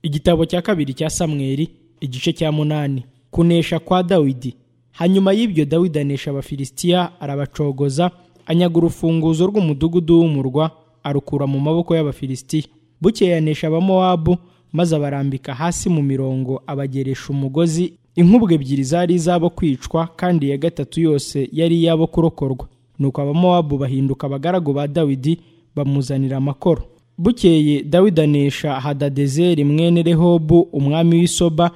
igitabo cya kabiri cya samweli igice cya munani kunesha kwa dawidi hanyuma y'ibyo dawidi anesha abafilisitiya arabacogoza anyaga urufunguzo rw'umudugudu w'umurwa arukura mu maboko y'abafilisitiya bukeye yanesha abamowabu maze abarambika hasi mu mirongo abageresha umugozi inkubwe ebyiri zari izabo kwicwa kandi iya gatatu yose yari iyabo kurokorwa nuko abamowabu bahinduka abagaragu ba dawidi bamuzanira amakoro bukeye dawidi anesha hadadezeri mwene rehobu umwami w'isoba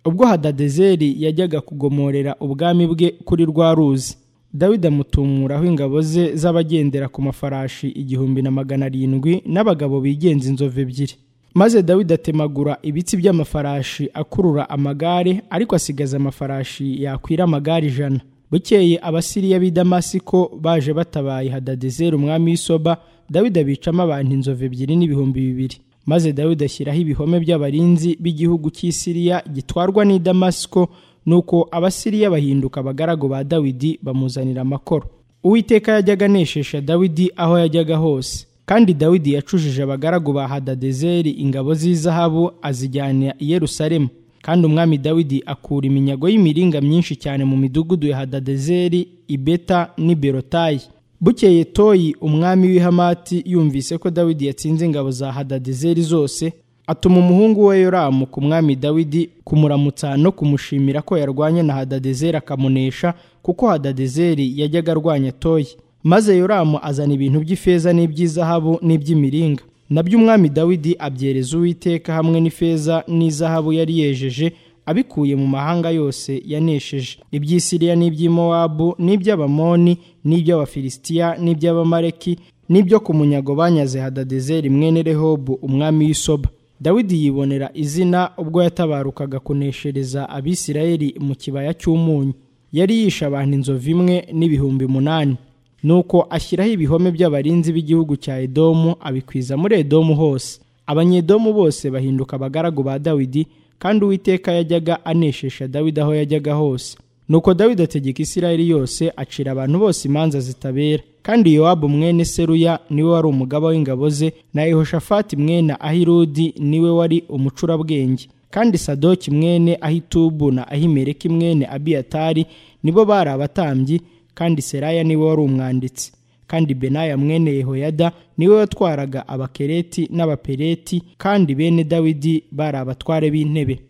ubwo hadadezeri yajyaga kugomorera ubwami bwe kuri rwa ruzi dawidi amutumuraho ingabo ze z'abagendera ku mafarashi igihumbi na magana arindwi n'abagabo bigenza inzovu ebyiri maze dawidi atemagura ibitsi by'amafarashi akurura amagare ariko asigaza amafarashi yakwira amagare ijana bukeye abasiriya b'i damasiko baje batabaye hadadezeri umwami w'isoba dawidi abicamo abantu inzovu ebyiri n'ibihumbi bibiri maze dawidi ashyiraho ibihome by'abarinzi b'igihugu cy'isiriya gitwarwa n'i damasiko nuko abasiriya bahinduka abagaragu ba dawidi bamuzanira amakoro uwiteka yajyaga aneshesha dawidi aho yajyaga hose kandi dawidi yacujije abagaragu ba hadadezeri ingabo z'izahabu azijyana i yerusalemu kandi umwami dawidi akura iminyago y'imiringa myinshi cyane mu midugudu ya hadadezeri ibeta n'i berotayi bukeye toyi umwami w'ihamati yumvise ko dawidi yatsinze ingabo za hadadezeri zose atuma umuhungu we yoramu ku mwami dawidi kumuramutsa no kumushimira ko yarwanye na hadadezeri akamunesha kuko hadadezeri yajyaga arwanya toyi maze yoramu azana ibintu by'ifeza n'iby'izahabu n'iby'imiringa nabyo umwami dawidi abyereza uwiteka hamwe n'ifeza n'izahabu yari yejeje abikuye mu mahanga yose yanesheje iby'isiriya n'iby'imowabu n'iby'abamoni n'iby'abafilisitiya n'iby'abamareki n'ibyo ku munyago banyaze hadadezeri mwene rehobu umwami w'isoba dawidi yibonera izina ubwo yatabarukaga kuneshereza abisirayeli mu kibaya cy'umunyu yari yishe abantu inzovu imwe n'ibihumbi munani nuko ashyiraho ibihome by'abarinzi b'igihugu cya edomu abikwiza muri edomu hose abanyedomu bose bahinduka abagaragu ba dawidi kandi uwiteka yajyaga aneshesha dawidi aho yajyaga hose nuko dawidi ategeka isirayeli yose acira abantu bose imanza zitabera kandi yowabu mwene seruya niwe wari umugaba w'ingabo ze na yehoshafati mwene ahirudi niwe wari umucurabwenge kandi sadoki mwene ahitubu na ahimereki mwene abiyatari nibo bari abatambyi kandi seraya niwe wari umwanditsi kandi benaya mwene yehoyada niwe watwaraga abakereti n'abapereti kandi bene dawidi bari abatware b'intebe